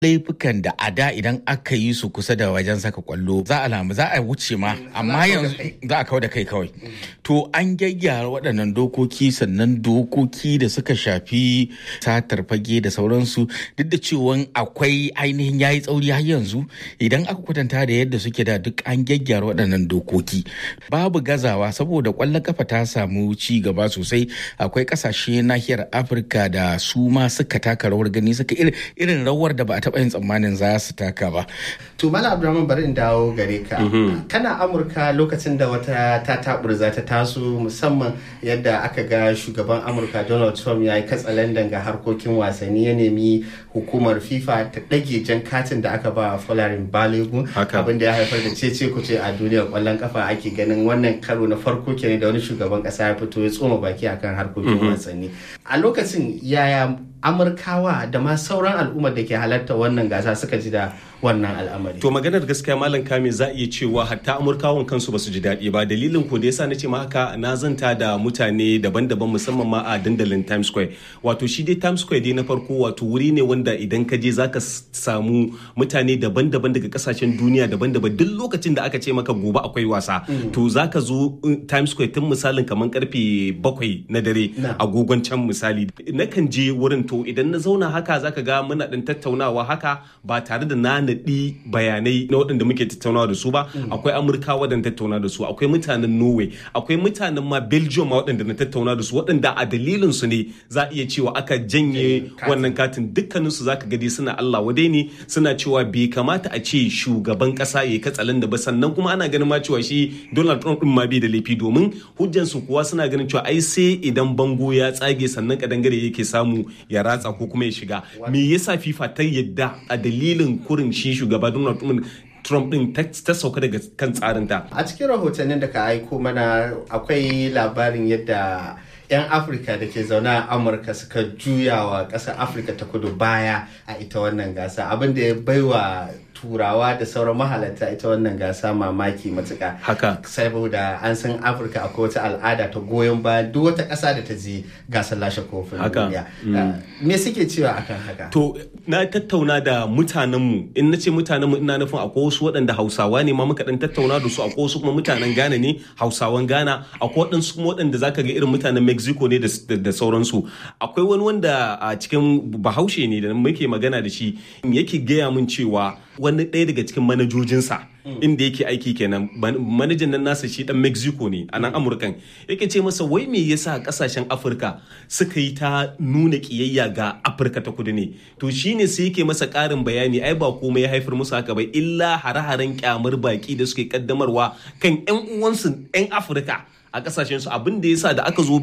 laifukan da a da idan aka yi su kusa da wajen saka kwallo za a lamu za a wuce ma amma yanzu za a kawo da kai kawai to an gyaggyara waɗannan dokoki sannan dokoki da suka shafi satar fage da sauransu duk da cewa akwai ainihin yayi tsauri har yanzu idan aka kwatanta da yadda suke da duk an gyaggyara waɗannan dokoki babu gazawa saboda kwallon kafa ta samu ci gaba sosai akwai ƙasashe nahiyar afirka da su ma suka taka rawar gani suka irin rawar da ba a taɓa yin tsammanin za su taka ba. To Mala Abdulrahman bari in dawo gare ka. Kana Amurka lokacin da wata ta taburza ta taso musamman yadda aka ga shugaban Amurka Donald Trump ya yi katsalandan ga harkokin wasanni ya nemi hukumar FIFA ta ɗage jan katin da aka ba Folarin Balogun abin da ya haifar da cece kuce a duniyar kwallon kafa ake ganin wannan karo na farko kenan da wani shugaban ƙasa ya fito ya tsoma baki akan harkokin wasanni. A lokacin yaya amurkawa da ma sauran al'ummar da ke halarta wannan gasa suka ji da wannan al'amari. To maganar gaskiya malam kame za a iya cewa hatta amurkawan kansu ba su ji daɗi ba dalilin ko da yasa na ce ma haka na zanta da mutane daban-daban musamman ma a dandalin Times Square. Wato shi dai Times Square dai na farko wato wuri ne wanda idan ka je zaka samu mutane daban-daban daga kasashen duniya daban-daban duk lokacin da aka ce maka gobe akwai wasa to zaka zo Times Square tun misalin kamar karfe bakwai na dare agogon can misali nakan je wurin to idan na zauna haka zaka ga muna ɗin tattaunawa haka ba tare da na naɗi bayanai na waɗanda muke tattaunawa da su ba akwai amurka waɗanda tattauna da su akwai mutanen norway akwai mutanen ma belgium ma waɗanda na tattauna da su waɗanda a dalilin su ne za a iya cewa aka janye wannan katin dukkanin su zaka gadi suna allah wadai ne suna cewa bai kamata a ce shugaban ƙasa ya katsalan da ba sannan kuma ana ganin ma cewa shi donald trump din ma bai da laifi domin hujjan su kuwa suna ganin cewa ai sai idan bango ya tsage sannan kadangare yake samu ya ratsa ko kuma ya shiga me yasa fifa ta yadda a dalilin kurin shi shugaba donald trump Trump din ta sauka daga kan tsarinta. A cikin rahotannin da ka aiko mana akwai labarin yadda 'yan Afirka da ke zaune a Amurka suka juya wa ƙasar Afirka ta kudu baya a ita wannan gasa abin da ya baiwa turawa da sauran mahalarta ita wannan gasa mamaki matuka haka saboda an san afirka akwai wata al'ada ta goyon bayan duk wata ƙasa da ta je gasar lashe kofin duniya me suke cewa akan haka to na tattauna da mutanenmu in na ce mutanenmu ina nufin akwai wasu waɗanda hausawa ne ma muka dan tattauna da su akwai wasu kuma mutanen ghana ne hausawan ghana akwai waɗansu kuma waɗanda zaka ga irin mutanen mexico ne da sauransu akwai wani wanda a cikin bahaushe ne da muke magana da shi yake gaya min cewa wani ɗaya daga cikin manajojinsa inda yake aiki kenan manajan nan nasa shi dan mexico ne a nan amurkan yake ce masa wai me yasa kasashen afirka suka yi ta nuna kiyayya ga afirka ta kudu ne to shine sai yake masa ƙarin bayani ai ba komai ya haifar musu haka ba illa hare-haren kyamar baki da suke kaddamarwa kan 'yan uwansu 'yan afirka a kasashen su abin da yasa da aka zo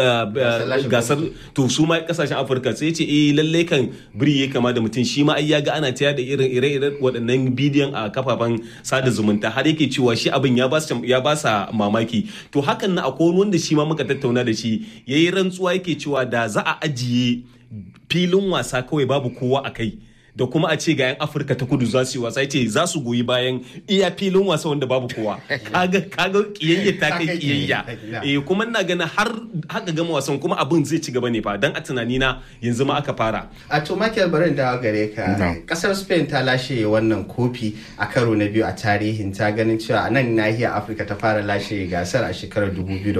gasar to su ma kasashen afirka sai ce eh lalle kan biri ya kama da mutum shi ma ai ya ga ana taya da irin ire-iren waɗannan bidiyon a kafafen sada zumunta har yake cewa shi abin ya ba ya ba sa mamaki to hakan na akwai wanda shi ma muka tattauna da shi yayi rantsuwa yake cewa da za a ajiye filin wasa kawai babu kowa a kai da kuma a ce ga 'yan afirka ta kudu za su yi wasa ce za su goyi bayan iya filin wasa wanda babu kowa kaga kaga kiyayya ta kai kiyayya eh kuma ina ganin har haka gama wasan kuma abin zai ci gaba ne fa dan a tunani na yanzu ma aka fara a to Michael barin da gare ka kasar Spain ta lashe wannan kofi a karo na biyu a tarihin ta ganin cewa a nan nahiyar Afirka ta fara lashe gasar a shekarar 2010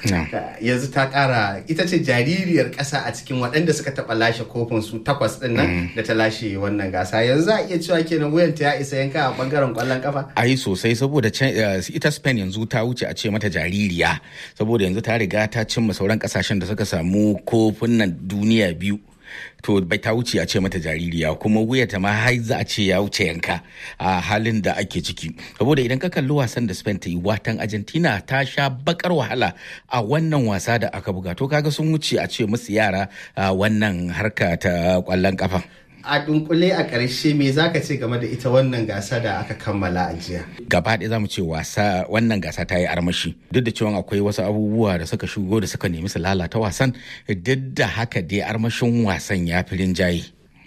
yanzu ta kara ita ce jaririyar kasa a cikin waɗanda suka taɓa lashe kofin su takwas ɗin nan da ta lashe wannan gasa yanzu za a iya cewa kenan wuyanta ya isa yanka a bangaren kwallon kafa ai sosai saboda ita spain yanzu ta wuce a ce mata jaririya saboda yanzu ta riga ta cimma sauran kasashen da suka samu kofunan duniya biyu to bai ta wuce a ce mata jaririya kuma wuyata ma har za a ce ya wuce yanka a halin da ake ciki saboda idan ka kalli wasan da Spain ta yi watan Argentina ta sha bakar wahala a wannan wasa da aka buga to kaga sun wuce a ce musu yara wannan harka ta kwallon kafa a dunkule a ƙarshe me zaka ce game da ita wannan gasa da aka kammala a jiya gaba ɗaya zamu ce wasa wannan gasa ta yi armashi duk da cewa akwai wasu abubuwa da suka shigo da suka nemi su lalata wasan duk da haka dai armashin wasan ya fi rinjaye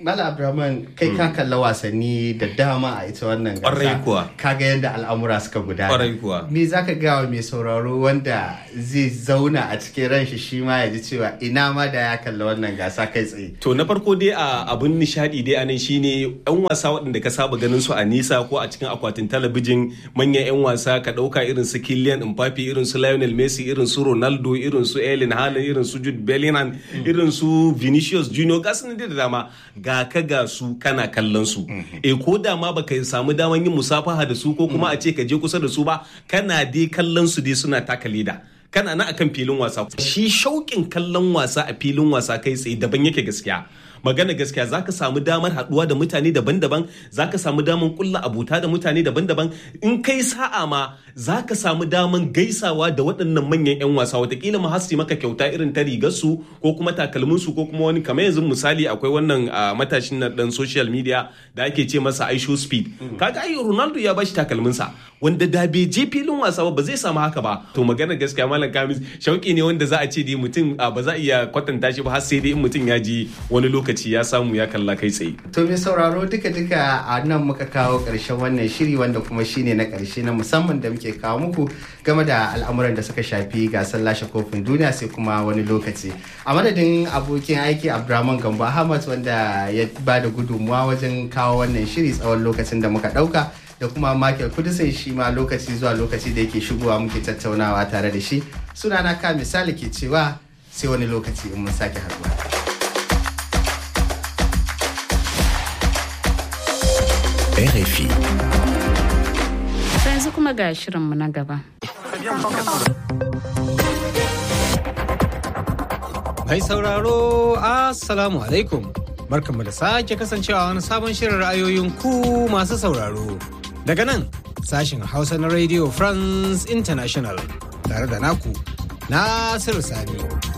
Mala Abdulrahman kai ka kalla wasanni da dama a ita wannan Ƙwarai kuwa. Kaga yadda al'amura suka gudana. Ƙwarai kuwa. Me za ka gawa mai sauraro wanda zai zauna a cikin ranshi shi ma ya ji cewa ina ma da ya kalla wannan gasa kai tsaye. To na farko dai a abun nishadi dai anan shine yan wasa waɗanda ka saba ganin su a nisa ko a cikin akwatin talabijin manyan yan wasa ka ɗauka irin su Kylian Mbappe irin su Lionel Messi irin su Ronaldo irin su Erling Haaland irin su Jude Bellingham irin su Vinicius Junior ga su nan dai da dama ga ka ga su kana kallon su eh ko da ma baka samu daman yin musafaha da su ko kuma a ce ka je kusa da su ba kana dai kallon su dai suna taka leda kana na akan filin wasa shi shauƙin kallon wasa a filin wasa kai tsaye daban yake gaskiya magana gaskiya zaka samu damar haɗuwa da mutane daban-daban zaka samu damar kulla abuta da mutane daban-daban in kai sa'a ma zaka samu damar gaisawa da waɗannan manyan 'yan wasa watakila ma hasi maka kyauta irin ta rigar su ko kuma takalmin su ko kuma wani kamar yanzu misali akwai wannan ah, matashin na dan social media da ake ce masa aisho speed kaga ai ronaldo ya bashi takalmin sa wanda da bai je filin wasa ba ba zai samu haka ba to magana gaskiya malam kamis shauki ne wanda za a ce dai mutum ah, ba za a iya kwatanta shi ba har sai dai in mutum ya ji wani lokaci ya samu ya kalla kai tsaye To mai sauraro duka-duka a nan muka kawo ƙarshen wannan shiri wanda kuma shine na ƙarshe na musamman da muke kawo muku game da al'amuran da suka shafi gasar lashe kofin duniya sai kuma wani lokaci. A madadin abokin aiki Abdurrahman Gambo Ahmad wanda ya ba da gudunmuwa wajen kawo wannan shiri tsawon lokacin da muka ɗauka da kuma Michael Kudisin shi ma lokaci zuwa lokaci da yake shigowa muke tattaunawa tare da shi. Sunana ka misali ke cewa sai wani lokaci in mun sake haɗuwa. RFI. Sai yanzu kuma ga shirinmu na gaba. Mai sauraro, Assalamu alaikum. Barkanmu da sake kasancewa wani sabon shirin ra'ayoyin ku masu sauraro. Daga nan, sashin Hausa na Radio France International tare da naku, Nasiru Sani.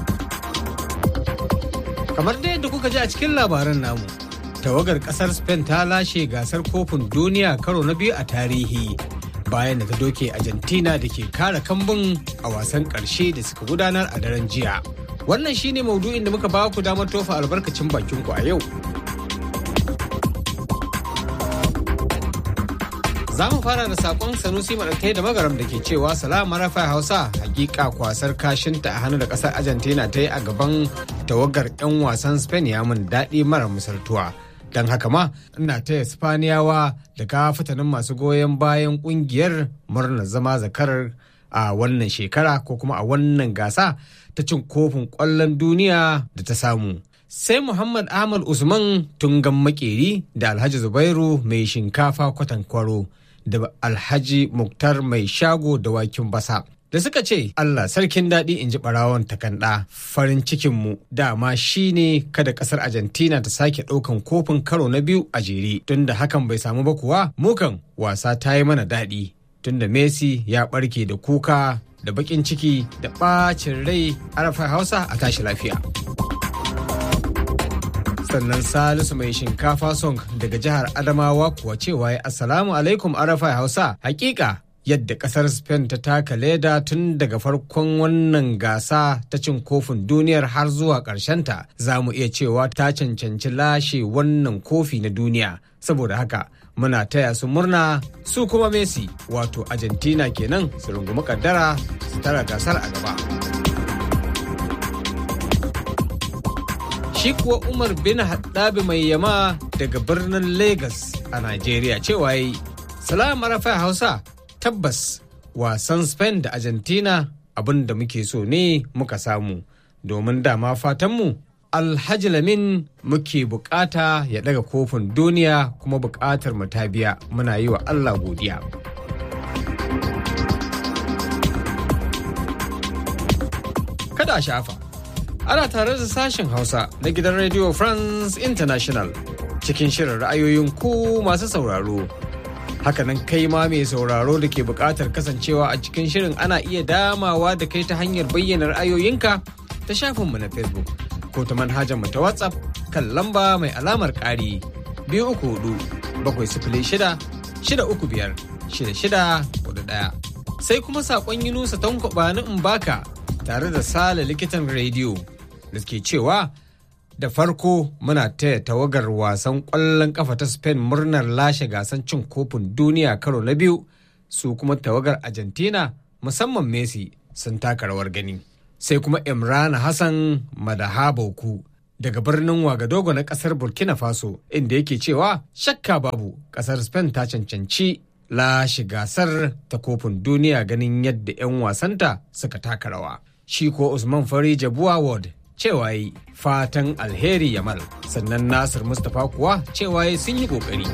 Kamar da yadda kuka ji a cikin labaran namu, tawagar kasar Spain ta lashe gasar kofin duniya karo na biyu a tarihi. bayan da ta doke Argentina da ke kare kambun a wasan ƙarshe da suka gudanar a daren jiya. Wannan shine maudu'in da muka ba ku damar tofa albarkacin bakin ku a yau. Za mu fara da sakon Sanusi Maɗauke da Magaram da ke cewa salama rafa Hausa hakika kwasar kashinta a hannu da ƙasar Argentina ta yi a gaban tawagar 'yan wasan Spain ya mun daɗi mara misaltuwa. don haka ma ina taya spaniyawa da kafatanin masu goyon bayan kungiyar murnar zama zakarar a wannan shekara ko kuma a wannan gasa ta cin kofin kwallon duniya da ta samu sai muhammad ahmad usman tungan makeri da alhaji zubairu mai shinkafa kwatankwaro da alhaji muktar mai shago da wakin basa da suka ce Allah sarkin daɗi in ji ɓarawon takanɗa farin cikinmu dama shine kada ƙasar Argentina ta sake ɗaukan kofin karo na biyu a jere tunda hakan bai samu ba kuwa mukan wasa ta yi mana daɗi tunda Messi ya ɓarke da kuka da baƙin ciki da ɓacin rai arafa hausa a tashi lafiya. sannan salisu mai shinkafa song daga jihar adamawa kuwa cewa ya assalamu alaikum arafa hausa hakika yadda kasar spain ta taka leda tun daga farkon wannan gasa ta cin kofin duniyar har zuwa ta za mu iya cewa ta cancanci lashe wannan kofi na duniya saboda haka muna taya su murna su kuma messi wato argentina kenan su rungumi kaddara su tara gasar a gaba shi kuwa umar bin haddabi mai yama daga birnin lagos a nigeria cewa yi salam rafa hausa tabbas wasan spain da argentina abin da muke so ne muka samu domin dama fatanmu alhaji lamin muke bukata ya daga kofin duniya kuma bukatar mu ta biya muna yi wa allah godiya kada shafa ana tare da sashen hausa na gidan radio france international cikin shirin ra'ayoyin ku masu sauraro hakanan kai ma mai sauraro da ke buƙatar kasancewa a cikin shirin ana iya damawa da kai ta hanyar bayyana ra'ayoyinka ta shafinmu na facebook ko ta manhajar mu ta whatsapp kan lamba mai alamar ƙari biyu uku hudu bakwai sifili shida shida uku biyar shida shida hudu ɗaya sai kuma saƙon yunusa tankwaba na mbaka tare da sale likitan rediyo da ke cewa da farko muna taya tawagar wasan ƙwallon ƙafa ta Spain murnar lashe gasan cin kofin duniya karo na biyu su kuma tawagar Argentina musamman Messi sun taka rawar gani. Sai kuma Imran Hassan Madahaboku daga birnin Wagadogo na ƙasar Burkina Faso inda yake cewa shakka babu ƙasar Spain ta cancanci lashe gasar ta kofin duniya ganin yadda 'yan wasanta suka taka rawa. Shi ko Usman Fari Jabuwa Ward cewa yi fatan alheri yamal sannan Nasir Mustapha kuwa cewa yi sun yi kokari.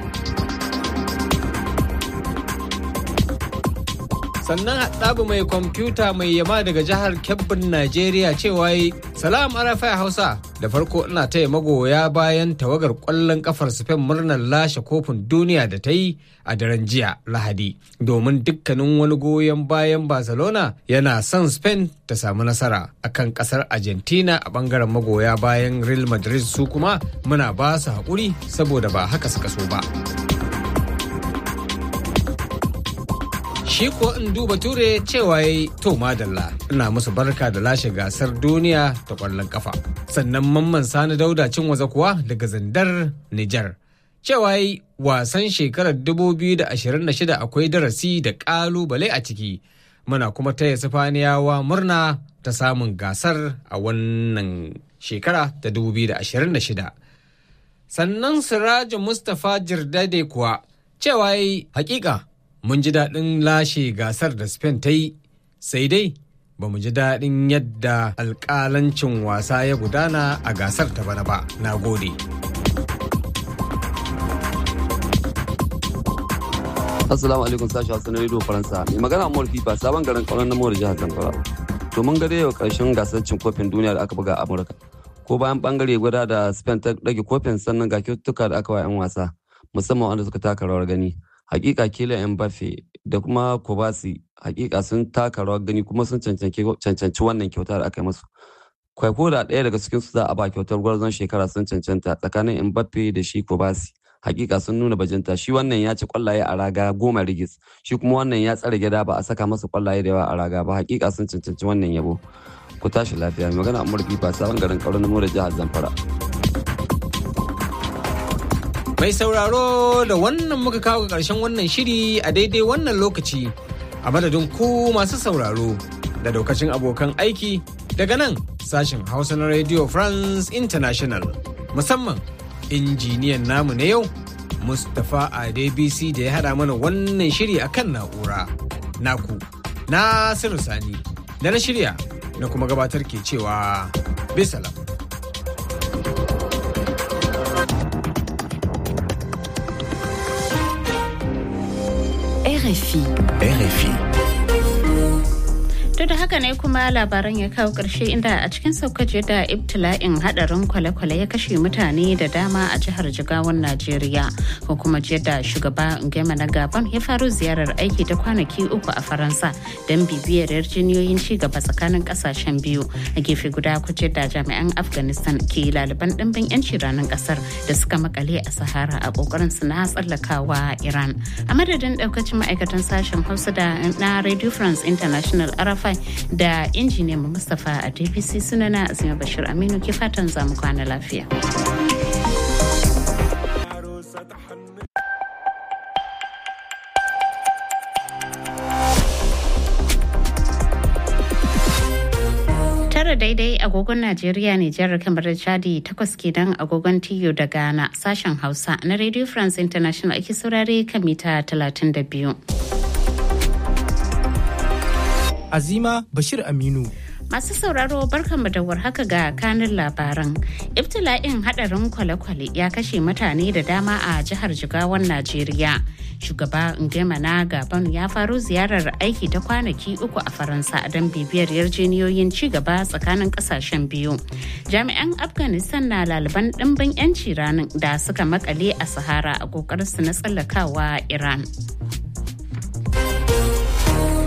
sannan haɗabu mai kwamfuta mai yama daga jihar kebbin najeriya cewa yi salam arafai hausa da farko ina taya magoya bayan tawagar ƙwallon kafar spain murnar lashe kofin duniya da ta yi a daren jiya lahadi domin dukkanin wani goyon bayan barcelona yana son spain ta samu nasara akan ƙasar argentina a ɓangaren magoya bayan real madrid su kuma muna ba su haƙuri saboda ba haka suka so ba. shi ko in duba ture cewa ya to madalla ina musu barka da lashe gasar duniya ta kwallon kafa sannan mamman sani dauda cin waza kuwa daga zandar nijar cewa yi wasan shekarar 2026 akwai darasi da kalubale a ciki muna kuma taya sifaniyawa murna ta samun gasar a wannan shekara ta 2026 sannan sirajin mustapha jirdade kuwa cewa yi hakika mun ji daɗin lashe gasar da Spain ta yi, sai dai ba mu ji daɗin yadda alƙalancin wasa ya gudana a gasar ta bana ba. Na gode. Assalamu alaikum sashi Hassan Radio Faransa. Mai magana Amur Fifa sabon garin kauran na Mawar jihar Zamfara. To mun gade yau karshen gasar cin kofin duniya da aka buga a Amurka. Ko bayan bangare guda da Spain ta rage kofin sannan ga kyaututtuka da aka wa 'yan wasa musamman wanda suka taka rawar gani. hakika Kylian Mbappe da kuma Kobasi hakika sun taka rawar gani kuma sun cancanci wannan kyauta da aka yi musu. Kwaiko da ɗaya daga cikin su za a ba kyautar gwarzon shekara sun cancanta tsakanin Mbappe da shi Kobasi. Hakika sun nuna bajinta shi wannan ya ci kwallaye a raga goma rigis shi kuma wannan ya tsare gida ba a saka masa kwallaye da yawa a raga ba hakika sun cancanci wannan yabo. Ku tashi lafiya mai magana Amur Fifa sabon garin Kauran Namo da jihar Zamfara. Mai sauraro da wannan muka kawo ga ƙarshen wannan shiri a daidai wannan lokaci a madadin ku masu sauraro da daukacin abokan aiki daga nan sashen Hausa na Radio France International musamman injiniyan namu na yau Mustapha Adebisi da ya haɗa mana wannan shiri akan na'ura. Naku, Nasiru Sani, da na shirya na kuma gabatar ke cewa bisalam. RFI. RFI. To da haka ne kuma labaran ya kawo ƙarshe inda a cikin saukace da ibtila'in hadarin kwale-kwale ya kashe mutane da dama a jihar Jigawan Najeriya ko kuma da shugaba Ngema na Gabon ya faru ziyarar aiki ta kwanaki uku a Faransa don bibiyar yarjiniyoyin ci gaba tsakanin kasashen biyu a gefe guda kuce da jami'an Afghanistan ke laliban ɗimbin 'yanci ranar ƙasar da suka makale a Sahara a ƙoƙarin su na tsallakawa Iran. A madadin ɗaukacin ma'aikatan sashen Hausa da na Radio France International Arafa da injiniyan Mustapha a DPC sunana Azima Bashir Aminu ke fatan zamu kwana lafiya. tara daidai agogon Najeriya Nijar kamar da Chadi takwas kenan agogon Tiyo da Ghana sashen Hausa na Radio France International ake saurare kan mita 32. Azima Bashir Aminu. Masu sauraro barkanmu da warhaka ga kanin labaran. Ibtila'in hadarin kwale-kwale ya kashe mutane da dama a jihar Jigawan Najeriya. Shugaba Ngema na Gabon ya faro ziyarar aiki ta kwanaki uku a Faransa don bibiyar yarjeniyoyin ci gaba tsakanin kasashen biyu. Jami'an Afghanistan na laliban ɗimbin 'yanci ranar da suka makale a Sahara a su na tsallakawa Iran.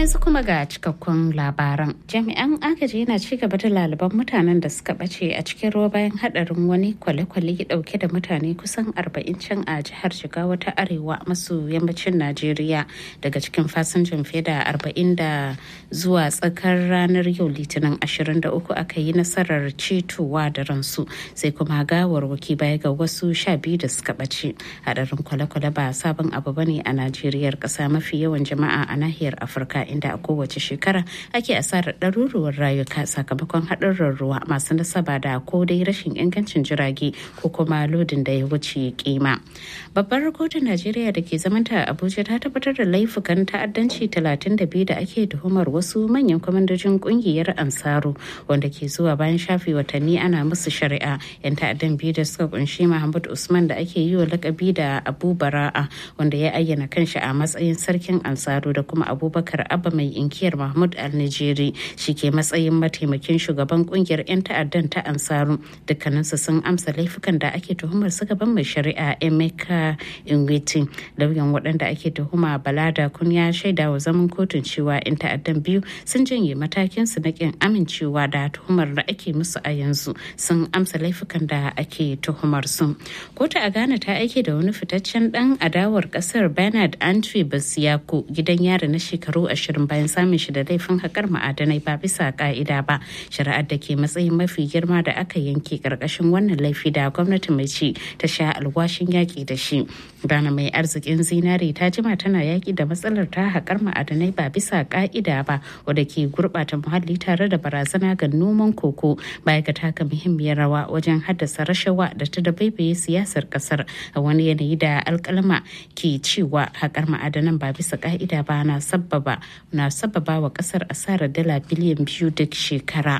yanzu kuma ga cikakkun labaran. Jami'an agaji na ci gaba da laliban mutanen da suka bace a cikin ruwa bayan hadarin wani kwale-kwale dauke da mutane kusan 40 can a jihar Jigawa ta Arewa maso yammacin Najeriya daga cikin fasinjan fiye da 40 da zuwa tsakar ranar yau Litinin 23 aka yi nasarar cetowa da ransu sai kuma gawarwaki baya ga wasu sha biyu da suka bace. Hadarin kwale-kwale ba sabon abu bane a Najeriya kasa mafi yawan jama'a a nahiyar afirka inda a kowace shekara ake asarar ɗaruruwar rayuka sakamakon haɗurran ruwa masu nasaba da ko dai rashin ingancin jirage ko kuma lodin da ya wuce kima babbar kotun najeriya da ke zamanta a abuja ta tabbatar da laifukan ta'addanci 32 da ake tuhumar wasu manyan kwamandojin kungiyar ansaru wanda ke zuwa bayan shafe watanni ana musu shari'a yan ta'addan biyu da suka kunshi mahmud usman da ake yi wa lakabi da abu bara'a wanda ya ayyana kanshi a matsayin sarkin ansaru da kuma abubakar abba mai inkiyar mahmud al-nijeri shi ke matsayin mataimakin shugaban kungiyar 'yan ta'addan ta ansaru dukkaninsu sun amsa laifukan da ake tuhumar su gaban mai shari'a emeka ingwiti lauyan waɗanda ake tuhuma balada kun ya shaida wa zaman kotun cewa 'yan ta'addan biyu sun janye matakin su na kin amincewa da tuhumar da ake musu a yanzu sun amsa laifukan da ake tuhumar su kotu a ghana ta aike da wani fitaccen dan adawar kasar bernard antwi basiyako gidan yari na shekaru ashirin bayan samun shi da laifin haƙar ma'adanai ba bisa ka'ida ba shari'ar da ke matsayin mafi girma da aka yanke ƙarƙashin wannan laifi da gwamnati mai ci ta sha alwashin yaƙi da shi ghana mai arzikin zinare ta jima tana yaƙi da matsalar ta haƙar ma'adanai ba bisa ka'ida ba wadda ke gurɓata muhalli tare da barazana ga noman koko baya ga taka muhimmiyar rawa wajen haddasa rashawa da ta dabaibaye siyasar ƙasar a wani yanayi da alƙalma ke cewa haƙar ma'adanan ba bisa ka'ida ba na sababa na sababa wa kasar asarar dala biliyan biyu duk shekara.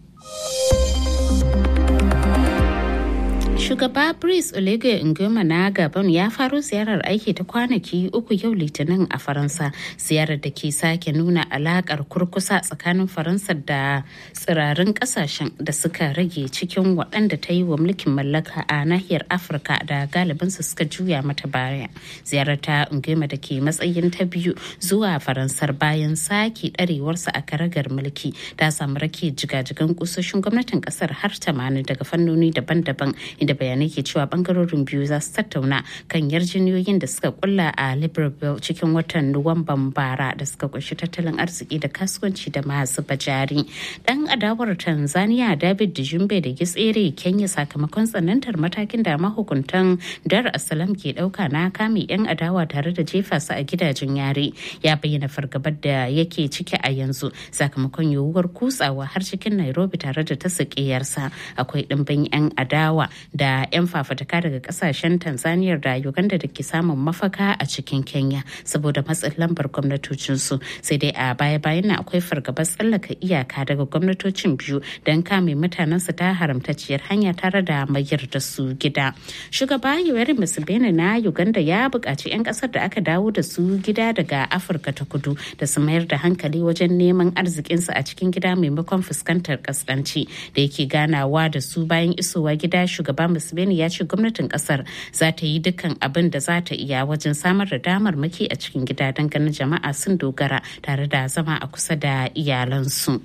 Shugaba Brice Oligui Nguema na Gabon ya faro ziyarar aiki ta kwanaki uku yau Litinin a Faransa. Ziyarar da ke sake nuna alakar kurkusa tsakanin Faransa da tsirarin kasashen da suka rage cikin waɗanda ta yi wa mulkin mallaka a nahiyar Afirka da galibinsu suka juya mata baya. Ziyarar ta Nguema da ke matsayin ta biyu zuwa Faransar bayan sake ɗarewarsa a karagar mulki ta samu rake jigajigan kusoshin gwamnatin ƙasar har 80 daga fannoni daban-daban inda bayanai ke cewa bangarorin biyu za su tattauna kan yarjiniyoyin da suka kulla a libreville cikin watan nuwamban bara da suka kunshi tattalin arziki da kasuwanci da masu bajari dan adawar tanzania david dijumbe da gitsere kenya sakamakon tsanantar matakin da mahukuntan dar asalam ke dauka na kame yan adawa tare da jefa su a gidajen yare ya bayyana fargabar da yake ciki a yanzu sakamakon yiwuwar kutsawa har cikin nairobi tare da ta sakiyarsa akwai dimbin yan adawa da 'yan fafataka daga kasashen tanzania da uganda da ke samun mafaka a cikin kenya saboda matsin lambar gwamnatocinsu sai dai a baya-bayan na akwai fargabar tsallaka iyaka daga gwamnatocin biyu don kame mutanensu ta haramtacciyar hanya tare da mayar da su gida shugaba yoweri museveni na uganda ya buƙaci 'yan ƙasar da aka dawo da su gida daga afirka ta kudu da su mayar da hankali wajen neman arzikinsu a cikin gida maimakon fuskantar kaskanci da yake ganawa da su bayan isowa gida shugaba museveni ya ce gwamnatin kasar za ta yi dukkan abin da za ta iya wajen samar da damar maki a cikin gida don ganin jama'a sun dogara tare da zama a kusa da iyalansu.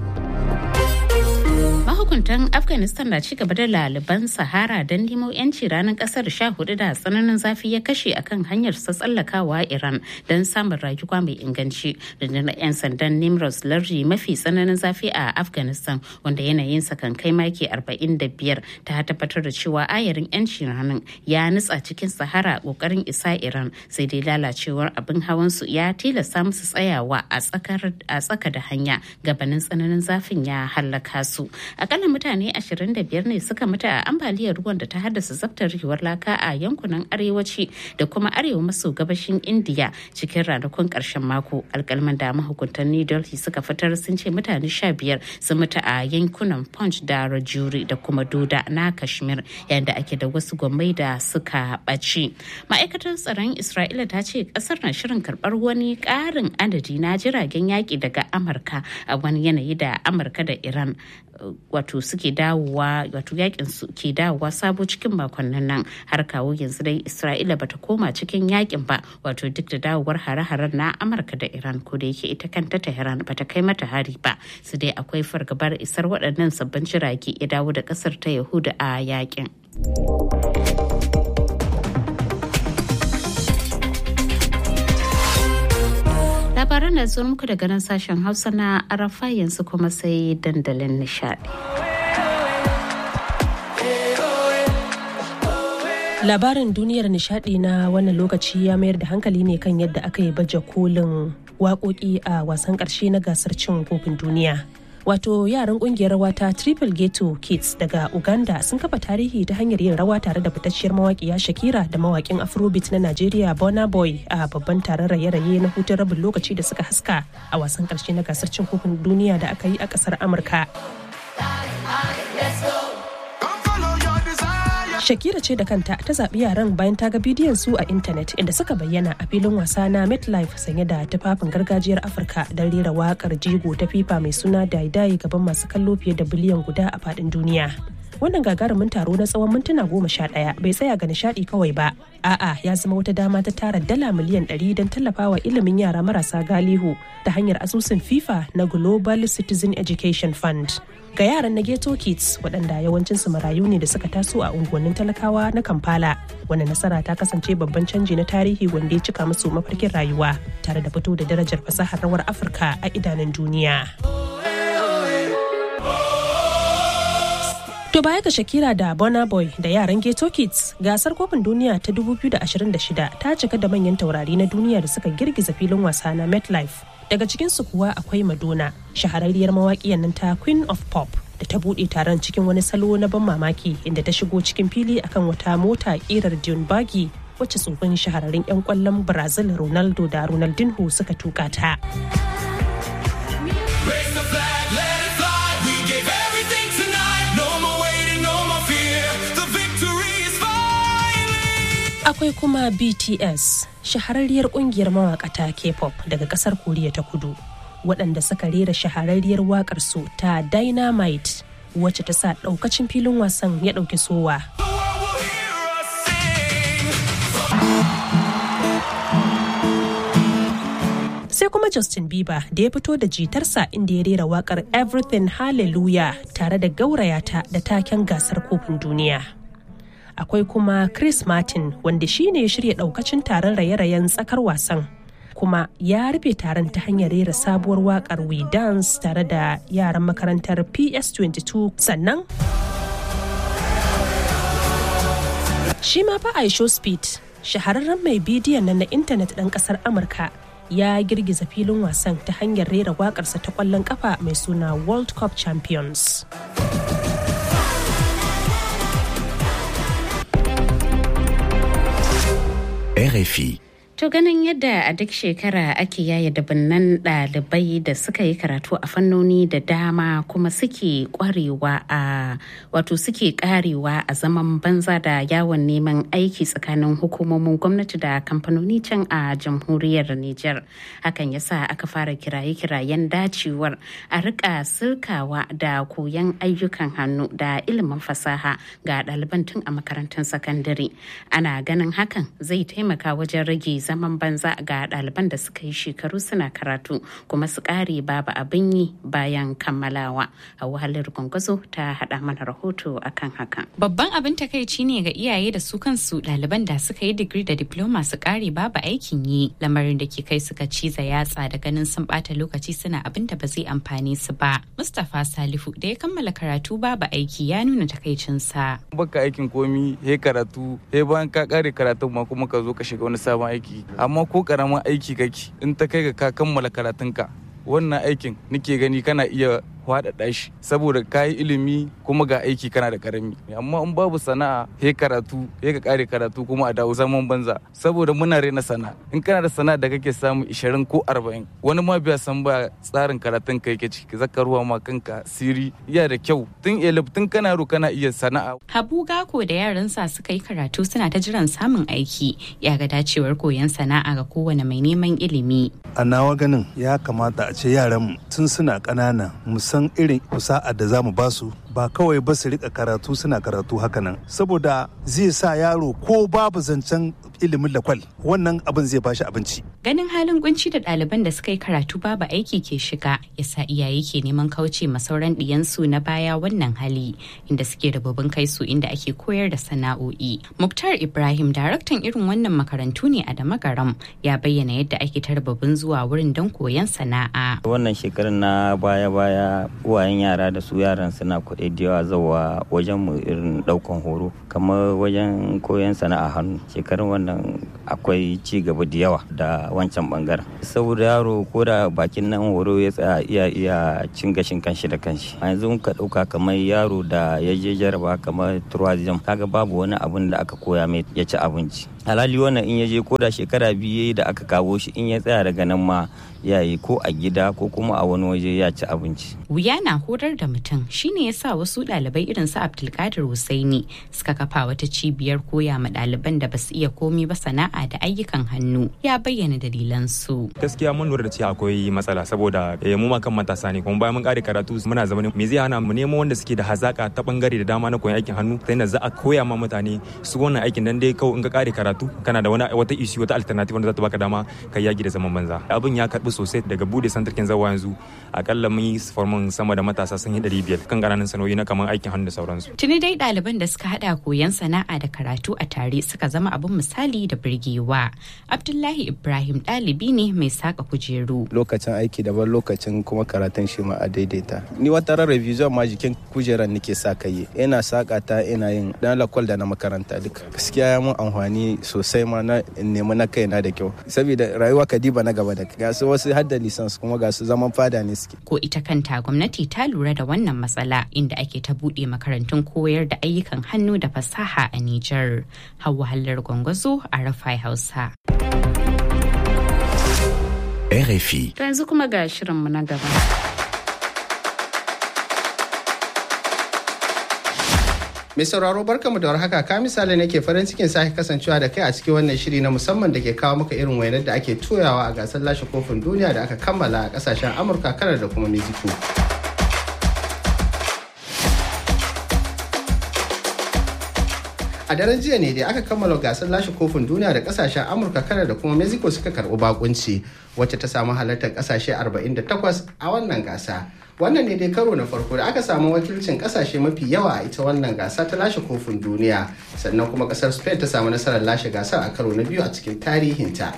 mahukuntan afghanistan na ci gaba da laliban sahara don nemo yanci ranar kasar sha hudu da tsananin zafi ya kashe akan hanyar sa tsallakawa iran don samun rayuwa mai inganci rundunar 'yan sandan nimros lardi mafi tsananin zafi a afghanistan wanda yanayinsa kan kai maki 45 ta tabbatar da cewa ayarin yanci ranar ya nutsa cikin sahara kokarin isa iran sai dai lalacewar abin hawan su ya tilasta musu tsayawa a tsaka da hanya gabanin tsananin zafin ya hallaka su akalla mutane 25 ne suka mutu a ambaliyar ruwan da ta haddasa zaftarewar laka a yankunan arewaci da kuma arewa maso gabashin indiya cikin ranakun karshen mako alkalman da mahukuntan new delhi suka fitar sun ce mutane 15 sun mutu a yankunan punch da rajuri da kuma doda na kashmir yayin da ake da wasu gwamnati da suka ɓaci ma'aikatar tsaron isra'ila ta ce kasar na shirin karɓar wani ƙarin adadi na jiragen yaƙi daga amurka a wani yanayi da amurka da iran wato wato suke dawowa wato yakin su ke dawowa sabo cikin makonnin nan har kawo yanzu dai isra'ila bata koma cikin yakin ba wato duk da dawowar hare-haren na amurka da iran ko da yake ita kanta tehran bata kai mata hari ba su dai akwai fargabar isar waɗannan sabbin jirage ya dawo da ƙasar ta yahuda a yakin labaran da zuwa muku daga nan sashen hausa na arafa yanzu kuma sai dandalin nishadi labarin duniyar nishadi na wannan lokaci ya mayar da hankali ne kan yadda aka yi baje kolin waƙoƙi a wasan ƙarshe na gasar cin kofin duniya wato yaran kungiyar rawa ta triple ghetto kids daga uganda sun kafa tarihi ta hanyar yin rawa tare da fitacciyar mawaƙiya shakira da mawaƙin afrobeat na nigeria bona boy a babban taron raye-raye na hutun rabin lokaci da suka haska a wasan ƙarshe na gasar cin kofin duniya da aka yi a ƙasar amurka Shakira ce da kanta ta zaɓi yaran bayan ta ga bidiyon su a intanet inda suka bayyana a filin wasa na MetLife sanye da tufafin gargajiyar Afirka don rera waƙar jigo ta FIFA mai suna Daidai gaban masu kallo fiye da biliyan guda a faɗin duniya. Wannan gagarumin taro na tsawon mintuna goma sha ɗaya bai tsaya ga nishaɗi kawai ba. A'a ya zama wata dama ta tara dala miliyan ɗari don tallafawa ilimin yara marasa galihu ta hanyar asusun FIFA na Global Citizen Education Fund. ga yaran na ghetto kids waɗanda yawancinsu marayu ne da suka taso a unguwannin talakawa na kampala wani nasara ta kasance babban canji na tarihi wanda ya cika musu mafarkin rayuwa tare da fito da darajar fasahar rawar afirka a idanun duniya To baya ga Shakira da Burna Boy da yaran Ghetto Kids, gasar kofin duniya ta 2026 ta cika da manyan taurari na duniya da suka girgiza filin wasa na MetLife. Daga cikinsu kuwa akwai Madonna, shahararriyar mawaƙiyar nan ta Queen of Pop. da ta buɗe taron cikin wani salo na ban mamaki inda ta shigo cikin fili akan wata mota ƙirar Dune Buggy wacce tsofin shahararrun 'yan ƙwallon Brazil Ronaldo da Ronaldinho suka tuka ta. Akwai kuma BTS, shahararriyar kungiyar mawakata K-pop daga kasar Koriya ta kudu, waɗanda suka rera shahararriyar waƙar su ta Dynamite, wacce ta sa ɗaukacin filin wasan ya ɗauki sowa. sai kuma Justin Bieber da ya fito da jitarsa inda ya rera wakar Everything Hallelujah tare da gaurayata da taken gasar kofin duniya. Akwai kuma Chris Martin wanda shi ne ya shirya daukacin taron raye-rayen tsakar wasan. Kuma ya rufe taron ta hanyar rera sabuwar wakar We Dance tare da yaran makarantar PS22 sannan Shi ma fa Aisho Speed, shahararren mai bidiyon nan na intanet ɗan ƙasar Amurka ya girgiza filin wasan ta hanyar rera waƙarsa ta ƙwallon ƙafa mai suna World Cup Champions. RFI. To ganin yadda a duk shekara ake yaya dabinnan ɗalibai da suka yi karatu a fannoni da dama kuma suke kwarewa a wato suke karewa a zaman banza da yawon neman aiki tsakanin hukumomin gwamnati da kamfanoni can a jamhuriyar Nijar. Hakan ya sa aka fara kiraye-kirayen dacewar a rika sirkawa da koyon ayyukan hannu da ilimin fasaha ga ɗaliban tun a makarantun sakandare. Ana ganin hakan zai taimaka wajen rage zaman banza ga ɗaliban da suka yi shekaru suna karatu kuma su ƙare babu abin yi bayan kammalawa a wahalar gwangwazo ta haɗa mana rahoto akan hakan. Babban abin takaici ne ga iyaye da su kansu ɗaliban da suka yi digiri da diploma su ƙare babu aikin yi lamarin da ke kai suka ciza yatsa da ganin sun ɓata lokaci suna abin da ba zai amfane su ba. Mustapha Salihu da ya kammala karatu babu aiki ya nuna takaicinsa. Baka aikin komi he karatu he bayan ka ƙare karatun ma kuma ka zo ka shiga wani sabon aiki amma ko karamin aiki kake in ta kai ga ka kammala karatunka wannan aikin nake gani kana iya faɗaɗa shi saboda ka yi ilimi kuma ga aiki kana da karami amma in babu sana'a he karatu he ka kare karatu kuma a dawo zaman banza saboda muna rena sana'a in kana da sana'a da kake samu 20 ko 40 wani ma biya san ba tsarin karatun ka yake ciki zaka ruwa ma kanka siri iya da kyau tun elif tun kana yaro kana iya sana'a Habu Gako da yaransa suka yi karatu suna ta jiran samun aiki ya ga dacewar koyon sana'a ga kowane mai neman ilimi. A nawa ganin ya kamata a ce yaran tun suna ƙanana mu san irin kusa'a da za mu ba su ba kawai ba su rika karatu suna karatu hakanan saboda zai sa yaro ko babu zancen ilimin lakwal wannan abin zai bashi abinci ganin halin kunci da ɗaliban da suka yi karatu babu aiki ke shiga yasa iyaye ke neman kauce ma sauran ɗiyansu na baya wannan hali inda suke rababin kai su inda ake koyar da sana'o'i muktar ibrahim daraktan irin wannan makarantu ne a damagaram ya bayyana yadda ake tarbabin zuwa wurin don koyon sana'a wannan shekarar na baya-baya uwayen yara da su yaran suna kuɗi da yawa zawa wajen mu irin ɗaukan horo kamar wajen koyon sana'a hannu shekarun wannan akwai ci gaba da yawa da wancan bangaren saboda yaro ko da bakin nan horo ya tsaya iya iya cin gashin kanshi da kanshi a yanzu ka ɗauka kamar yaro da ya je jaraba kamar tourism kaga babu wani abun da aka koya mai ya ci abinci alhali wannan in ya je ko da shekara biyu da aka kawo shi in ya tsaya daga nan ma ya yi ko a gida ko kuma a wani waje ya ci abinci. Wuya na horar da mutum shine ya sa wasu ɗalibai irin su Abdulkadir Husaini suka kafa wata cibiyar koya ma ɗaliban da basu iya komi ba sana'a da ayyukan hannu ya bayyana dalilan su. Gaskiya mun lura da cewa akwai matsala saboda mu ma kan matasa ne kuma bayan mun kare karatu muna zama me zai hana mu nemo wanda suke da hazaka ta bangare da dama na koyon aikin hannu sai na za a koya ma mutane su wannan aikin dan dai kawai in ka kare karatu kana da wani wata issue wata alternative wanda za ta baka dama kai yaki da zaman banza. Abin ya karbi sosai daga bude santarkin zawa yanzu akalla mun yi formin sama da matasa sun yi ɗari biyar kan ƙananan sanoyi na kamar aikin hannu da sauransu. Tuni dai ɗaliban da suka haɗa koyon sana'a da karatu a tare suka zama abin misali da birgewa. Abdullahi Ibrahim ɗalibi ne mai saka kujeru. Lokacin aiki daban lokacin kuma karatun shi ma a daidaita. Ni wata ran revision ma jikin kujeran nake sa kai. Ina saka ta ina yin dan lakwal da na makaranta duka. Gaskiya ya mun amfani sosai ma na nemi na kaina da kyau. Saboda rayuwa kadiba na gaba da ga su wasu hadda lisans kuma ga su zaman fada ne suke. Ko ita kanta gwamnati ta lura da wannan matsala inda ake ta buɗe makarantun koyar da ayyukan hannu da fasaha a Nijar. Hauwa Hallar Gwangwazo a Rafai Hausa. RFI. To yanzu kuma ga shirinmu na gaba. Mai sauraro barkamu da warhaka ka misali nake farin cikin sake kasancewa da kai a cikin wannan shiri na musamman da ke kawo maka irin wainar da ake toyawa a gasar lashe kofin duniya da aka kammala a kasashen Amurka, Kanar da kuma Mexico. a daren jiya ne da aka kammala gasar lashe kofin duniya da kasashen amurka kanar da kuma mexico suka karbi bakunci wacce ta samu halartar kasashe 48 a wannan gasa wannan ne dai karo na farko da aka samu wakilcin kasashe mafi yawa a ita wannan gasa ta lashe kofin duniya sannan kuma kasar spain ta samu nasarar lashe gasar a karo na biyu a cikin tarihinta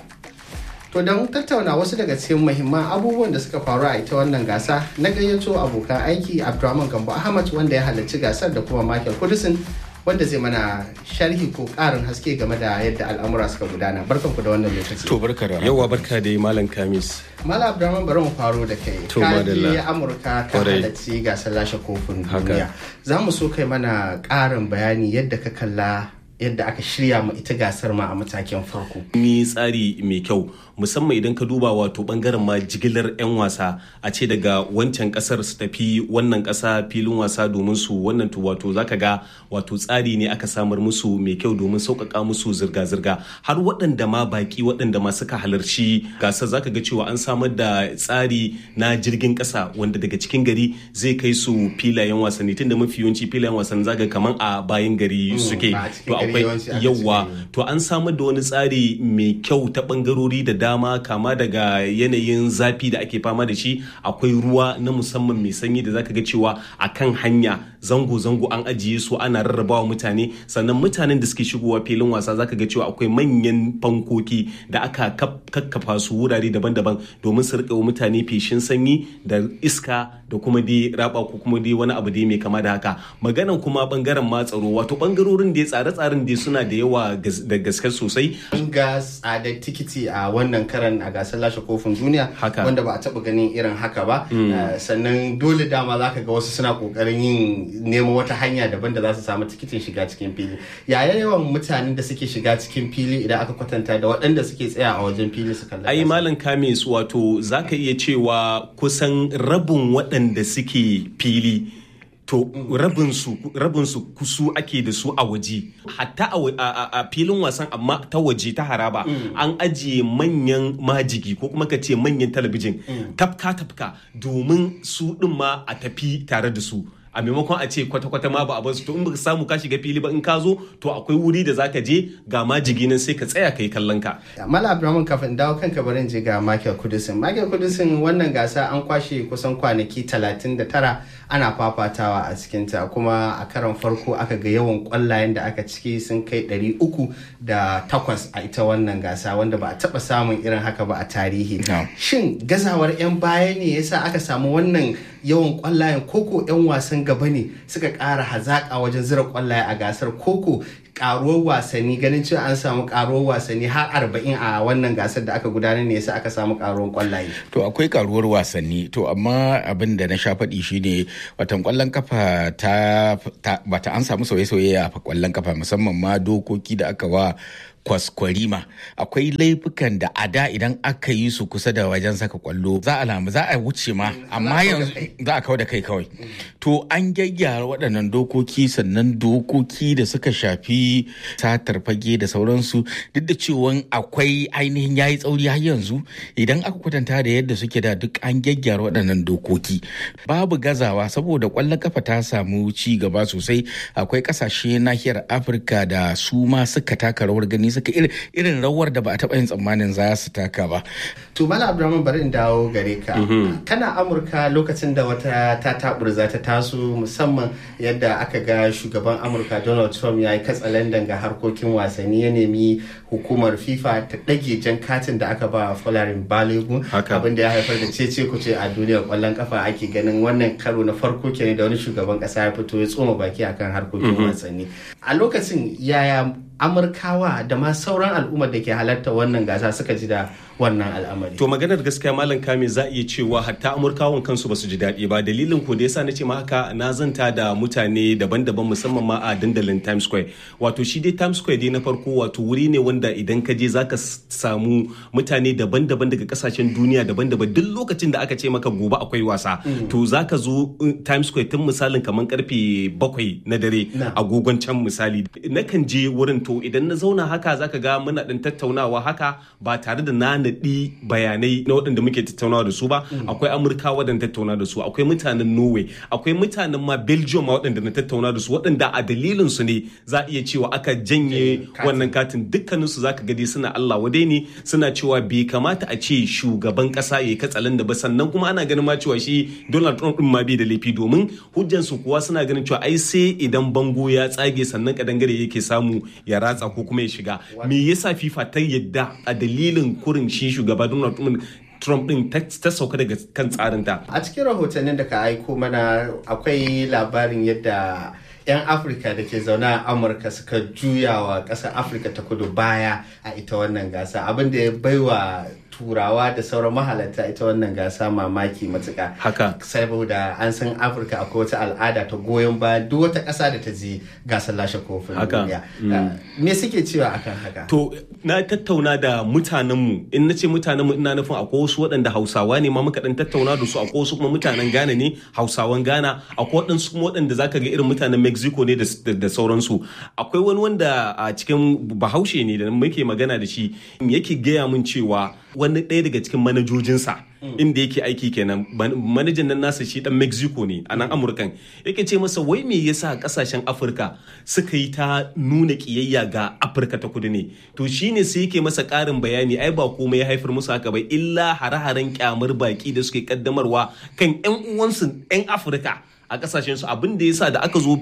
to don tattauna wasu daga cikin muhimman abubuwan da suka faru a ita wannan gasa na gayyato abokan aiki abdulrahman gambo ahmad wanda ya halarci gasar da kuma michael kudusin wanda zai mana sharhi ko karin haske game da yadda al'amura suka gudana barkan ku da wannan lokaci to barka da yawa barka da malam kamis malam abdurrahman bari mu faro da kai ka je amurka ka halarci gasar lashe kofin duniya za mu so kai mana karin bayani yadda ka kalla yadda aka shirya ma ita gasar ma a matakin farko. Ni tsari mai kyau musamman idan ka duba wato bangaren ma jigilar 'yan wasa a ce daga wancan kasar su tafi wannan kasa filin wasa domin su wannan to wato zaka ga wato tsari ne aka samar musu mai kyau domin sauƙaƙa musu zirga-zirga har waɗanda ma baki waɗanda ma suka halarci gasar zaka ga cewa an samar da tsari na jirgin ƙasa wanda daga cikin gari zai kai su filayen wasanni tunda mafi yawanci filayen wasanni zaka kaman a bayan gari suke to akwai yawa to an samar da wani tsari mai kyau ta bangarori da dama kama daga yanayin zafi da ake fama da shi akwai ruwa na musamman mai sanyi da zaka ga cewa a kan hanya zango-zango an ajiye su ana rarrabawa mutane sannan mutanen da suke shigowa filin wasa zaka ga cewa akwai manyan fankoki da aka kakkafa su wurare daban-daban domin su rika mutane feshin sanyi da iska da kuma dai raba ko kuma dai wani abu dai mai kama da haka maganan kuma bangaren ma tsaro wato bangarorin da tsare-tsaren dai suna da yawa da gaske sosai an ga tsadar tikiti a wannan karan a gasar lashe kofin duniya wanda ba a taba ganin irin haka ba sannan dole dama za ka ga wasu suna kokarin yin nemo wata hanya daban da za su samu tikitin shiga cikin fili yaya yawan mutanen da suke shiga cikin fili idan aka kwatanta da waɗanda suke tsaya a wajen fili su kalla ai malam kamis wato za ka iya cewa kusan rabin waɗanda suke fili to rabinsu rabinsu kusu ake da su a waje hatta a filin wasan amma ta waje ta haraba an ajiye manyan majigi ko kuma ka ce manyan talabijin tafka tafka domin su ɗin ma a tafi tare da su a maimakon a ce kwata-kwata ma ba a basu to in baka samu ka shiga fili ba in ka zo to akwai wuri da zaka je ga majigi nan sai ka tsaya kai kallon ka Mala Abdulrahman kafin dawo kanka barin je ga Michael Kudusin. Michael Kudusin wannan gasa an kwashe kusan kwanaki 39 ana fafatawa a cikinta kuma a karon farko aka ga yawan kwallayen da aka ciki sun kai 308 a ita wannan gasa wanda ba a taba samun irin haka ba a tarihi. Shin gazawar 'yan baya ne yasa aka samu wannan yawan kwallayen koko 'yan wasan gaba ne suka ƙara hazaƙa wajen zira kwallaye a gasar koko karuwar wasanni ganin cewa an samu karuwar wasanni har arba'in a wannan gasar da aka gudanar ne yasa aka samu karuwar kwallaye. To akwai karuwar wasanni to amma abin da na sha faɗi shine watan kwallon kafa ta, bata an samu sauye-sauye a kwallon kafa musamman ma dokoki da aka wa kwaskwarima akwai laifukan da a da idan aka yi su kusa da wajen saka kwallo za a lamu za a wuce ma amma yanzu za a kawo da kai kawai to an gyaggyara waɗannan dokoki sannan dokoki da suka shafi satar fage da sauransu duk da cewa akwai ainihin yayi tsauri har yanzu idan aka kwatanta da yadda suke da duk an gyaggyara waɗannan dokoki babu gazawa saboda kwallon kafa ta samu ci gaba sosai akwai ƙasashe nahiyar afirka da su ma suka taka rawar gani suka irin rawar da ba a taɓa yin tsammanin za su taka ba. To Mala Abdulrahman bari in dawo gare ka. Kana Amurka lokacin da wata ta taburza ta taso musamman yadda aka ga shugaban Amurka Donald Trump ya yi katsalandan ga harkokin wasanni ya nemi hukumar FIFA ta ɗage jan katin da aka ba Folarin Balogun abin da ya haifar da cece kuce a duniyar kwallon kafa ake ganin wannan karo na farko kenan da wani shugaban ƙasa ya fito ya tsoma baki akan harkokin wasanni. A lokacin yaya amurkawa da ma sauran al'ummar da ke halarta wannan gasa suka ji da wannan al'amari. To maganar gaskiya malam kame za iya cewa hatta amurkawan kansu ba su ji daɗi ba dalilin ko da yasa na ce ma haka na zanta da mutane daban-daban musamman ma a dandalin Times Square. Wato shi dai Times Square dai na farko wato wuri ne wanda idan ka je zaka samu mutane daban-daban daga kasashen duniya daban-daban duk lokacin da aka ce maka gobe akwai wasa. To zaka zo Times Square tun misalin kamar karfe bakwai na dare agogon can misali. Nakan je wurin to idan na zauna haka zaka ga muna ɗin tattaunawa haka ba tare da na naɗi bayanai na waɗanda muke tattaunawa da su ba akwai amurka waɗanda tattauna da su akwai mutanen norway akwai mutanen ma belgium ma waɗanda na tattauna da su waɗanda a dalilin su ne za a iya cewa aka janye wannan katin dukkanin su zaka gadi suna allah wadai ne suna cewa bai kamata a ce shugaban ƙasa ya katsalan da ba sannan kuma ana ganin ma cewa shi donald trump din ma bai da laifi domin hujjansu kuwa suna ganin cewa ai sai idan bango ya tsage sannan kadangare yake samu ya ratsa ko kuma ya shiga me yasa fifa ta yadda a dalilin kurin shi shugaba donald trump din ta sauka daga kan tsarinta a cikin rahotannin da ka aiko mana akwai labarin yadda 'yan afirka da ke zaune a amurka suka juya wa ƙasar afirka ta kudu baya a ita wannan gasa abin da ya baiwa turawa da sauran mahalarta ita wannan gasa mamaki matuka haka saboda an san afirka akwai wata al'ada ta goyon bayan duk wata ƙasa da ta je gasar lashe kofin duniya me suke cewa akan haka to na tattauna da mutanenmu in na ce mutanenmu ina nufin akwai wasu waɗanda hausawa ne ma muka dan tattauna da su akwai wasu kuma mutanen ghana ne hausawan ghana akwai waɗansu kuma waɗanda zaka ga irin mutanen mexico ne da sauransu akwai wani wanda a cikin bahaushe ne da muke magana da shi yake gaya min cewa wani ɗaya daga cikin manajojinsa inda yake aiki kenan manajan nan nasa shi dan mexico ne a nan amurkan yake ce masa wai me yasa kasashen afirka suka yi ta nuna kiyayya ga afirka ta kudu ne to shine sai yake masa karin bayani ai ba komai ya haifar musu haka ba illa hare-haren kyamar baki da suke kaddamarwa kan yan uwansu yan afirka a kasashen su abin da yasa da aka zo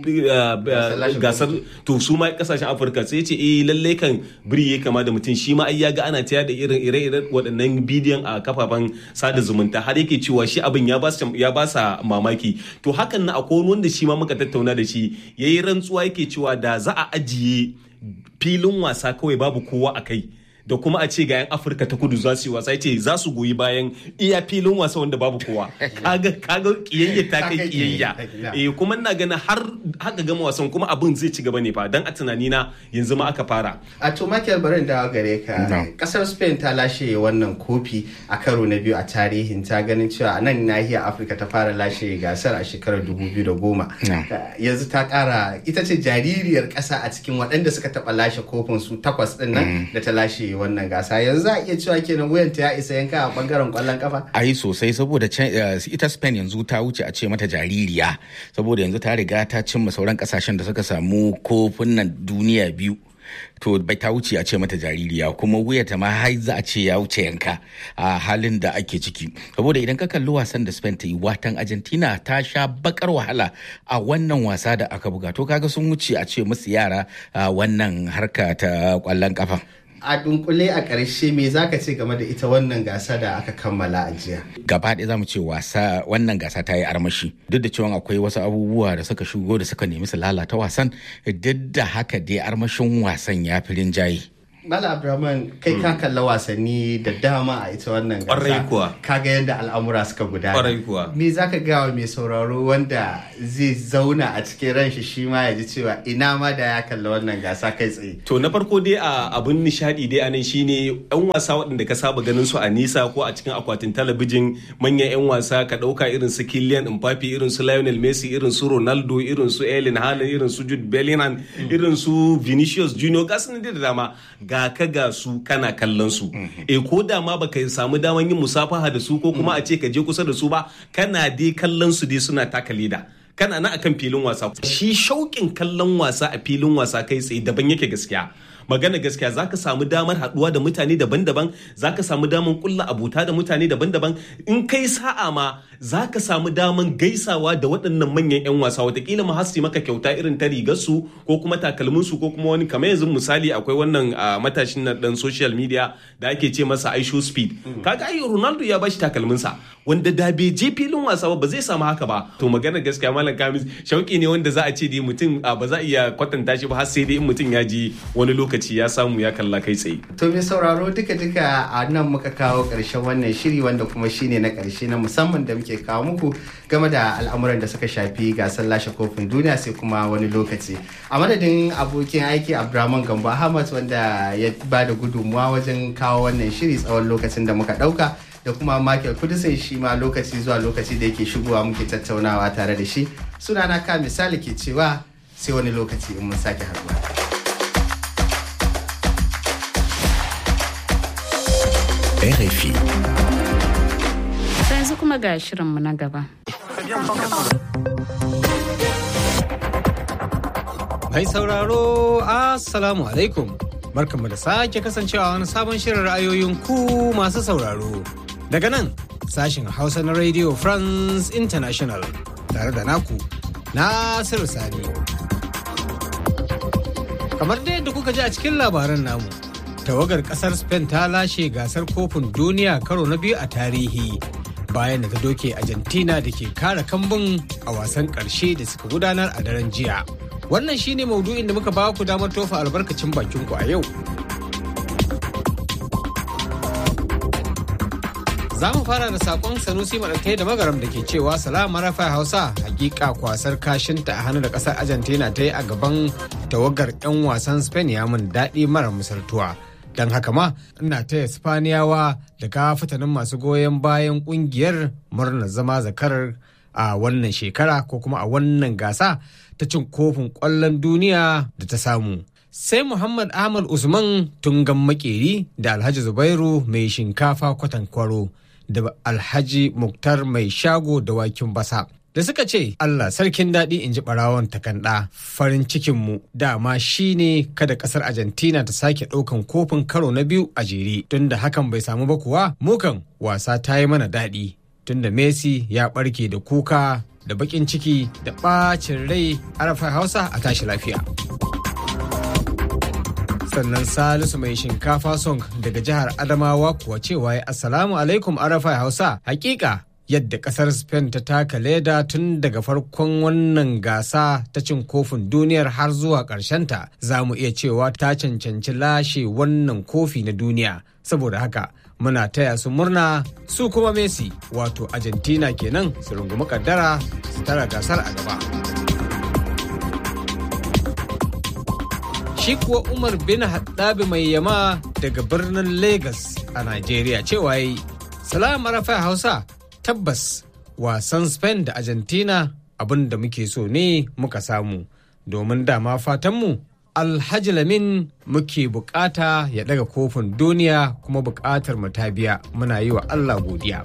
gasar to su ma kasashen afirka sai ce eh lalle kan biri ya kama da mutum shi ma ai ya ga ana taya da irin ire-iren waɗannan bidiyon a kafafen sada zumunta har yake cewa shi abin ya ba sa mamaki to hakan na akwai wanda shi ma muka tattauna da shi yayi rantsuwa yake cewa da za a ajiye filin wasa kawai babu kowa a kai da kuma a ce ga 'yan afirka ta kudu za su yi wasa ce za su goyi bayan iya filin wasa wanda babu kowa kaga kaga kiyayya ta kai kiyayya eh kuma ina ganin har haka gama wasan kuma abin zai ci gaba ne fa dan a tunani na yanzu ma aka fara a to Michael barin da gare ka kasar Spain ta lashe wannan kofi a karo na biyu a tarihin ta ganin cewa a nan nahiyar Afirka ta fara lashe gasar a shekarar 2010 yanzu ta kara ita ce jaririyar kasa a cikin waɗanda suka taɓa lashe kofin su takwas ɗin nan da ta lashe lashe wannan gasa yanzu za a iya cewa kenan wuyanta ya isa yanka a bangaren kwallon kafa ai sosai saboda ita spain yanzu ta wuce a ce mata jaririya saboda yanzu ta riga ta cimma sauran kasashen da suka samu kofin nan duniya biyu to bai ta wuce a ce mata jaririya kuma wuyata ma har za a ce ya wuce yanka a halin da ake ciki saboda idan ka kalli wasan da Spain ta yi watan Argentina ta sha bakar wahala a wannan wasa da aka buga to kaga sun wuce a ce musu yara wannan harka ta kwallon kafa a dunkule a ƙarshe me zaka ce game da ita wannan gasa da aka kammala a jiya gaba ɗaya zamu ce wasa wannan gasa ta yi armashi duk da cewa akwai wasu abubuwa da suka shigo da suka nemi su lalata wasan duk da haka dai armashin wasan ya fi rinjaye Mala Abdulrahman kai ka kalla wasanni da dama a ita wannan gasa. Ƙwarai kuwa. Ka ga yadda al'amura suka gudana. Ƙwarai kuwa. Me za ka gawa mai sauraro wanda zai zauna a cikin ran shi shi ma ya ji cewa ina ma da ya kalla wannan gasa kai tsaye. To na farko dai a abun nishadi dai anan shine yan wasa waɗanda ka saba ganin su a nisa ko a cikin akwatin talabijin manyan yan wasa ka ɗauka irin su Kylian Mbappe irin su Lionel Messi irin su Ronaldo irin su Erling Haaland irin su Jude Bellingham irin su Vinicius Junior gasu da dama ga ka ga su kana kallon su e ko da ma baka samu daman yin musafaha da su ko kuma a ce ka je kusa da su ba kana dai kallon su dai suna taka leda kana na akan filin wasa shi shauƙin kallon wasa a filin wasa kai tsaye daban yake gaskiya magana gaskiya za ka samu damar haɗuwa da mutane daban-daban za ka samu damar kulla abuta da mutane daban-daban in kai sa'a ma za ka samu damar gaisawa da waɗannan manyan 'yan wasa watakila ma hasi maka kyauta irin ta rigarsu ko kuma takalminsu ko kuma wani kamar yanzu misali akwai wannan matashin na dan social media da ake ce masa aisho speed kaga ai ronaldo ya bashi takalminsa wanda da bai je filin wasa ba zai samu haka ba to magana gaskiya malam kamis shauki ne wanda za a ce dai mutum ba za a iya kwatanta shi ba har sai dai in mutum ya ji wani lokaci ya samu ya kalla kai tsaye to mai sauraro duka duka a nan muka kawo karshen wannan shiri wanda kuma shine na karshe na musamman da muke kawo muku game da al'amuran da suka shafi gasar lashe kofin duniya sai kuma wani lokaci a madadin abokin aiki abdulrahman gambo ahmad wanda ya ba da gudunmuwa wajen kawo wannan shiri tsawon lokacin da muka dauka da kuma Michael Kudisin shi ma lokaci zuwa lokaci da yake shigowa muke tattaunawa tare da shi sunana ka misali ke cewa sai wani lokaci in mun sake haɗuwa. RFI. yanzu kuma ga shirinmu na gaba. Mai sauraro, Assalamu alaikum. Barkanmu da sake kasancewa wani sabon shirin ra'ayoyin ku masu sauraro. Daga nan, sashen Hausa na Radio France International tare da naku, Nasiru Sani. Kamar dai yadda kuka ji a cikin labaran namu, tawagar kasar Spain ta lashe gasar kofin duniya karo na biyu a tarihi. bayan da ta doke Argentina da ke kara kambun a wasan ƙarshe da suka gudanar a daren jiya. Wannan shine maudu'in da muka ba ku damar tofa albarkacin bakin ku a yau. Za mu fara da sakon Sanusi Maɗatai da Magaram da ke cewa salama rafa Hausa hakika kwasar kashinta a hannu da ƙasar Argentina ta yi a gaban tawagar 'yan wasan Spain ya mun daɗi mara misaltuwa. don haka ma ina taya spaniyawa da kafatanin masu goyon bayan kungiyar murnar zama zakarar a wannan shekara ko kuma a wannan gasa ta cin kofin kwallon duniya da ta samu sai muhammad ahmad usman tungan makeri da alhaji zubairu mai shinkafa kwatankwaro da alhaji muktar mai shago da wakin basa da suka ce Allah sarkin daɗi in ji ɓarawon takanɗa farin cikinmu dama shi ne kada ƙasar Argentina ta sake ɗaukan kofin karo na biyu a jere tunda hakan bai samu ba kuwa mukan wasa ta yi mana daɗi tunda Messi ya ɓarke da kuka da baƙin ciki da ɓacin rai arafa hausa a tashi lafiya. sannan salisu mai shinkafa song daga jihar adamawa kuwa cewa ya assalamu alaikum arafa hausa hakika yadda kasar spain ta taka leda tun daga farkon wannan gasa ta cin kofin duniyar har zuwa ta za mu iya cewa ta cancanci lashe wannan kofi na duniya saboda haka muna taya su murna su kuma messi wato argentina kenan su rungumi kaddara su tara gasar a gaba shi kuwa umar bin haddabi mai yama daga birnin lagos a nigeria cewa yi salama rafa hausa tabbas wasan spain da argentina abin da muke so ne muka samu domin dama fatanmu Alhaji Lamin muke bukata ya daga kofin duniya kuma bukatar mu ta biya muna yi wa Allah godiya.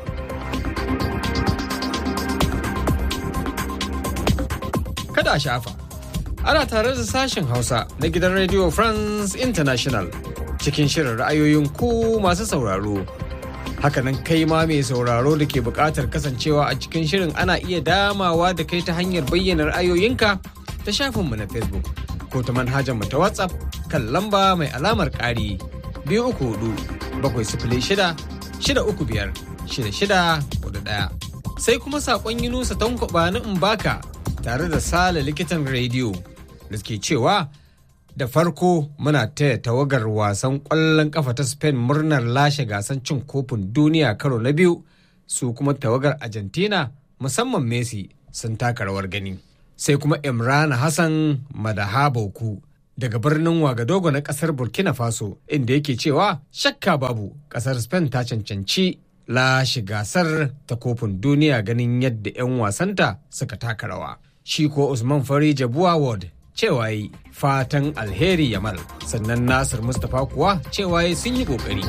Kada a shafa, ana tare da sashen Hausa na gidan Radio France International cikin shirin ra'ayoyin ku masu sauraro. Hakanan kai ma mai sauraro da ke bukatar kasancewa a cikin shirin ana iya damawa da kai ta hanyar bayyana ra'ayoyinka ta shafinmu na Facebook. ko ta manhajar mu ta WhatsApp kan lamba mai alamar ƙari biyu uku hudu bakwai sifili shida shida uku biyar shida shida hudu ɗaya. Sai kuma saƙon Yunusa Tankwaba na Mbaka tare da Sale likitan rediyo da ke cewa da farko muna taya tawagar wasan ƙwallon ƙafa ta Spain murnar lashe gasan cin kofin duniya karo na biyu su kuma tawagar Argentina musamman Messi sun taka rawar gani. sai kuma imran hassan madahaboku daga birnin wagadogo na kasar burkina faso inda yake cewa shakka babu kasar spain ta cancanci lashe gasar ta kofin duniya ganin yadda 'yan wasanta suka taka rawa shi ko usman fari jabuwa ward cewa yi fatan alheri yamal sannan nasir mustapha kuwa cewa yi sun yi kokari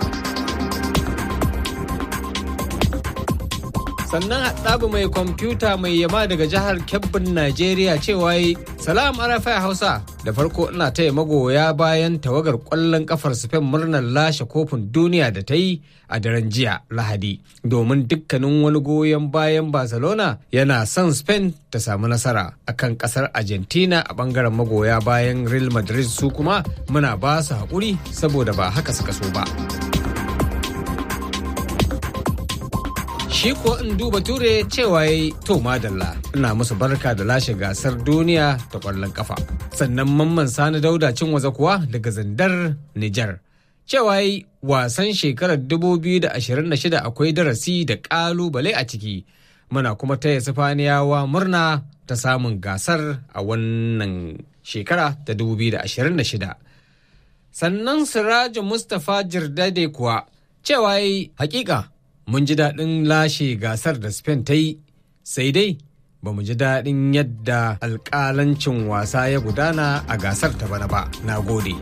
sannan haɗabu mai kwamfuta mai yama daga jihar kebbin najeriya cewa yi salam arafai hausa da farko ina taya magoya bayan tawagar ƙwallon kafar spain murnar lashe kofin duniya da ta yi a daren jiya lahadi domin dukkanin wani goyon bayan barcelona yana son spain ta samu nasara akan ƙasar argentina a ɓangaren magoya bayan real madrid su kuma muna ba su haƙuri saboda ba haka suka so ba. shi ko in duba ture cewa ya to madalla ina musu barka da lashe gasar duniya ta kwallon kafa sannan mamman sani dauda cin waza kuwa daga zandar nijar cewa yi wasan shekarar 2026 akwai darasi da kalubale a ciki muna kuma taya sifaniyawa murna ta samun gasar a wannan shekara ta 2026 sannan sirajin mustapha jirdade kuwa cewa yi hakika mun ji daɗin lashe gasar da Spain ta yi, sai dai ba mu ji daɗin yadda alƙalancin wasa ya gudana a gasar ta bana ba. Na gode.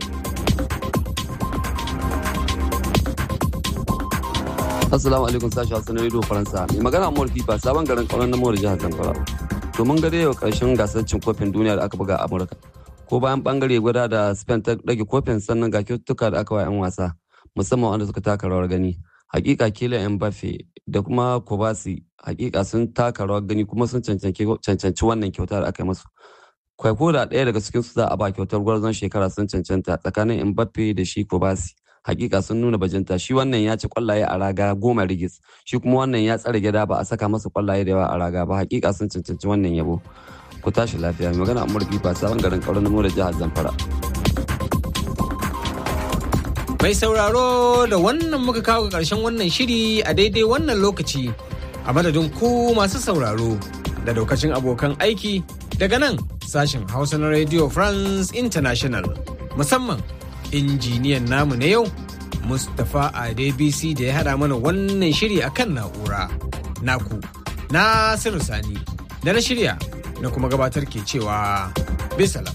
Assalamu alaikum sashi Hassan Radio Faransa. Mai magana Amur Fifa sabon garin kauran namawar jihar Zamfara. To mun ga yau karshen gasar cin kofin duniya da aka buga a Amurka. Ko bayan bangare gwada da Spain ta rage kofin sannan ga kyaututtuka da aka wa 'yan wasa musamman wanda suka taka rawar gani. hakika kila Mbappe da kuma Kobasi hakika sun taka rawar gani kuma sun cancanci wannan kyauta da aka yi musu. Kwaiko da ɗaya daga cikin su za a ba kyautar gwarzon shekara sun cancanta tsakanin Mbappe da shi Kobasi. Hakika sun nuna bajinta shi wannan ya ci kwallaye a raga goma rigis shi kuma wannan ya tsare gida ba a saka masa kwallaye da yawa a raga ba hakika sun cancanci wannan yabo. Ku tashi lafiya mai magana Amur Fifa sabon garin kauran namo da jihar Zamfara. Mai sauraro da wannan muka kawo ga ƙarshen wannan shiri a daidai wannan lokaci a madadin ku masu sauraro da daukacin abokan aiki daga nan sashen Hausa na Radio France International musamman injiniyan namu na yau Mustapha Adebisi da ya haɗa mana wannan shiri a kan na'ura. Naku, Nasiru Sani, da na shirya na kuma gabatar ke cewa bisalam.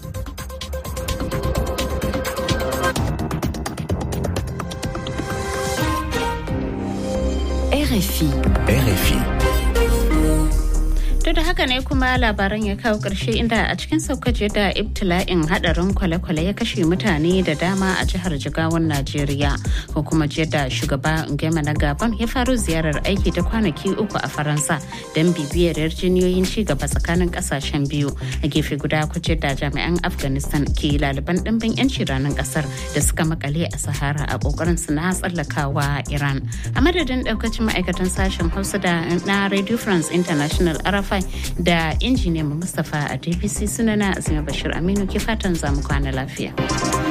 RFI. RFI. To da haka ne kuma labaran ya kawo ƙarshe inda a cikin saukaje da ibtila'in hadarin kwale-kwale ya kashe mutane da dama a jihar Jigawan Najeriya. Ko kuma jiya da shugaba Ngema na Gabon ya faru ziyarar aiki ta kwanaki uku a Faransa don bibiyar yarjiniyoyin ci gaba tsakanin kasashen biyu. A gefe guda kuce da jami'an Afghanistan ke laliban ɗimbin 'yanci ranar ƙasar da suka makale a Sahara a ƙoƙarin su na tsallakawa Iran. A madadin ɗaukacin ma'aikatan sashen Hausa da na Radio France International Arafa da injiniyan Mustapha a DPC sunana Azima Bashir Aminu ke fatan zamu kwana lafiya.